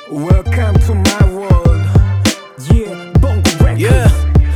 Welcome to my world. Yeah, Bongo Records. Yeah.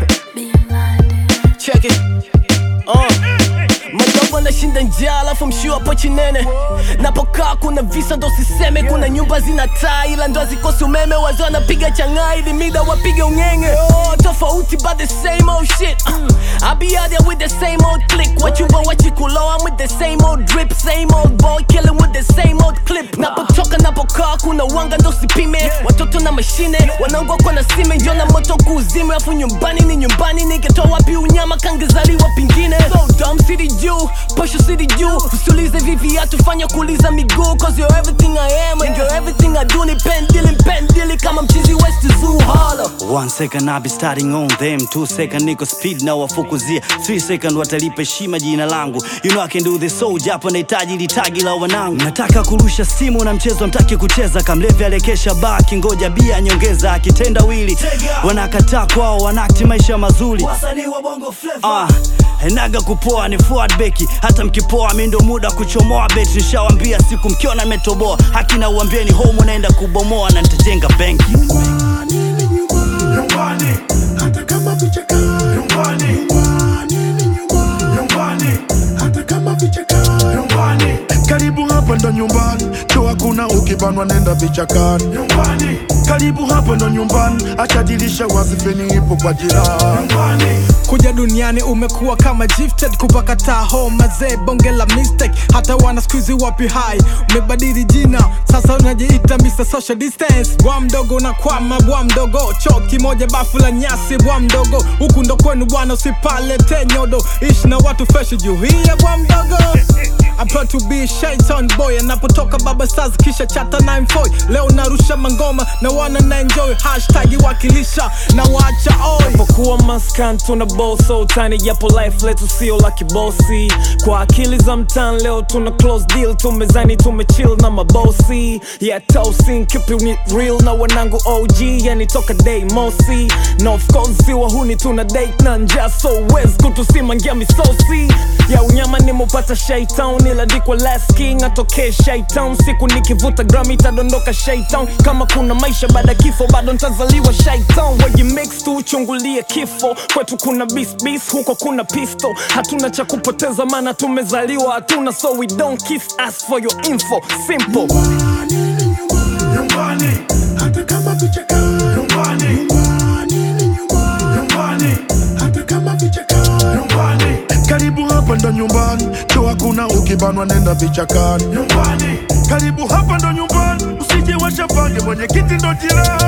Check it. Uh. Madogo anashinda njaa alafu mshua hapo chinene napokaa kuna visa ndo siseme kuna nyumba zina taa ila ndo hazikosi umeme wazee wanapiga changaa ili mida wapige ung'enge oh, tofauti but the same old shit uh, I be out there with the same old click wachumba wachikulo I'm with the same old drip same old boy killing with the same old clip napotoka napokaa kuna wanga ndo sipime watoto na mashine wanaongwa kwa na sime njo na moto kuuzime afu nyumbani ni nyumbani nikitoa wapi unyama kangezaliwa pingine so dumb city juu posho city juu usiulize vivi atufanya kuuliza miguu cause you're everything I am and you're everything I do ni pendili mpendili kama mchizi west zoo holla One second I be starting on them Two second niko speed na wafukuzia Three second watalipa heshima jina langu You know I can do this so japo nahitaji litagi la wanangu Nataka kurusha simu na mchezo mtaki kucheza Kamlevi alekesha baki ngoja bia nyongeza akitenda wili Wanakataa kwao wanakti maisha mazuri Ah, enaga kupoa ni forward beki hata mkipoa mi ndo muda kuchomoa beti nishawambia siku mkiona metoboa haki na uambieni home unaenda kubomoa na nitajenga benki nyumbani ni nyumbani nyumbani hata kama vichaka nyumbani nyumbani ni nyumbani nyumbani hata kama vichaka nyumbani karibu hapa ndo nyumbani to hakuna ukibanwa nenda vichakani nyumbani karibu hapa ndo nyumbani acha dirisha wazi feni ipo kwa jirani nyumbani kuja duniani umekuwa kama gifted kupaka taho mazee bonge la mistake hata wana skuizi wapi hai umebadili jina sasa unajiita Mr. Social Distance bwa mdogo unakwama bwa mdogo choo kimoja bafu la nyasi bwa mdogo huku ndo kwenu bwana usipalete nyodo ishi na watu fresh juu hiya bwa mdogo I'm proud to be a shaitan boy anapotoka baba stars kisha chata 94 leo narusha mangoma na wana na enjoy hashtag wakilisha na waacha oi Japokuwa maskan tuna boso utani japo life letu sio la kibosi kwa akili za mtan leo tuna close deal tumezani tumechill na mabosi yeah tosin keep it real na wanangu OG yani toka day mosi na of course si wahuni tuna date na njaa so wes kutusimangia misosi ya unyama nimupata shaitan ilandikwa last king atokee shaitan siku nikivuta gram itadondoka shaitan kama kuna maisha baada ya kifo bado ntazaliwa shaitan weji mix tu uchungulie kifo kwetu kuna bis bis huko kuna pisto hatuna cha kupoteza maana tumezaliwa hatuna so we don't kiss us for your info simple nyumbani ni nyumbani nyumbani hata kama vichaka nyumbani nyumbani ni nyumbani nyumbani hata kama vichaka nyumbani karibu hapa ndo nyumbani to hakuna ukibanwa nenda vichakani nyumbani karibu hapa ndo nyumbani usije washapange mwenye kiti ndo jirani